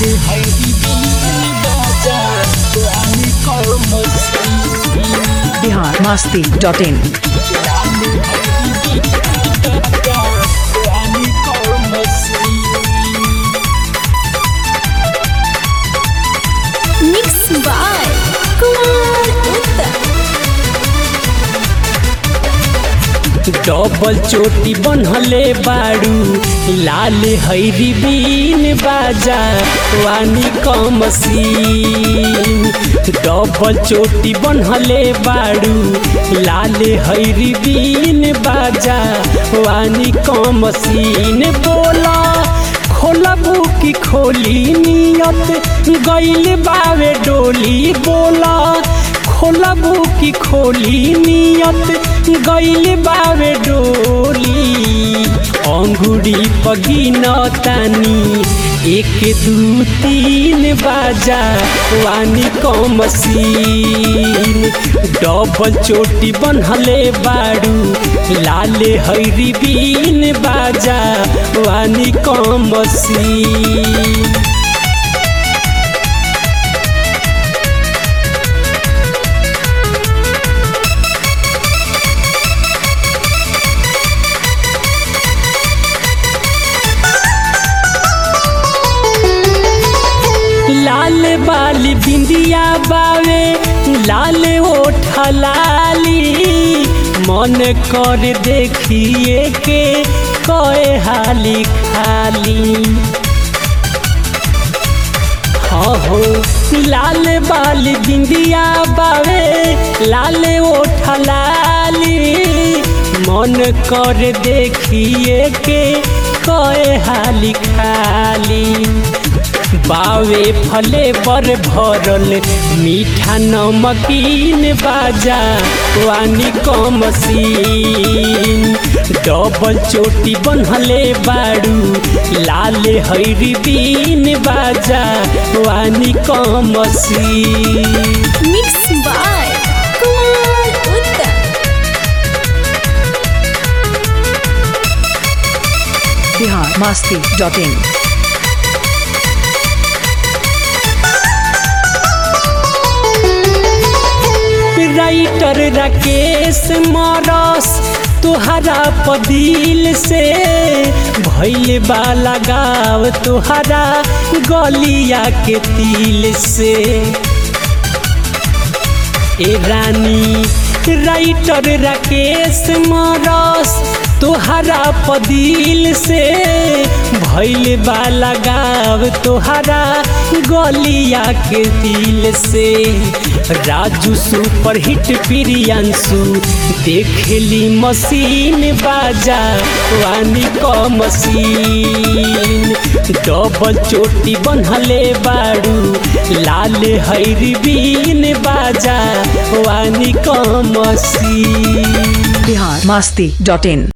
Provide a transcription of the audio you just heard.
Bihar Masti dot in Mixed by Kumar Uttar. Double चोटी बनहले बाड़ू लाल हैरी बीन बाजा वानी कमसीन डबल चोटी बनहले बाड़ू लाल हैरी बीन बाजा वानी कमसीन बोला खोलबू की खोली नियत गैल बावे डोली बोला खोलबू की खोली नियत गैल बावे डोली अंगुरी पगिन तानी एक दू तीन बाजा वानी कमसीन डबल चोटी बनहले बाड़ू लाले हैरी बीन बाजा वानी कमसीन लाल बाली बिंदिया बावे लाल ओठ लाली मन कर देखिए के कए हाली खाली हाँ हो लाल बाली बिंदिया बावे लाल ओठ लाली मन कर देखिए के कए हाली खाली बावे फले पर भरल मीठा नमकीन बाजा वानी कमसीन डबल चोटी बनहले बाड़ू लाल हैरी बीन बाजा वानी कमसीन Mixed by Kumar Uttar. Bihar Masti dot in writer Rakesh मारस तुहरा पदिल से भैल बाला गाव तुहरा गलिया के तिल से ए रानी राइटर राकेश मारस तुहरा पदिल से भैल बाला गाव तुहरा गलिया के दिल से राजू सुपर हिट प्रियांशु देखली मशीन बाजा वानी क मशीन डबल चोटी बनहले बाड़ू लाल हैरी बीन बाजा वानी क मशीन बिहार मस्ती डॉट इन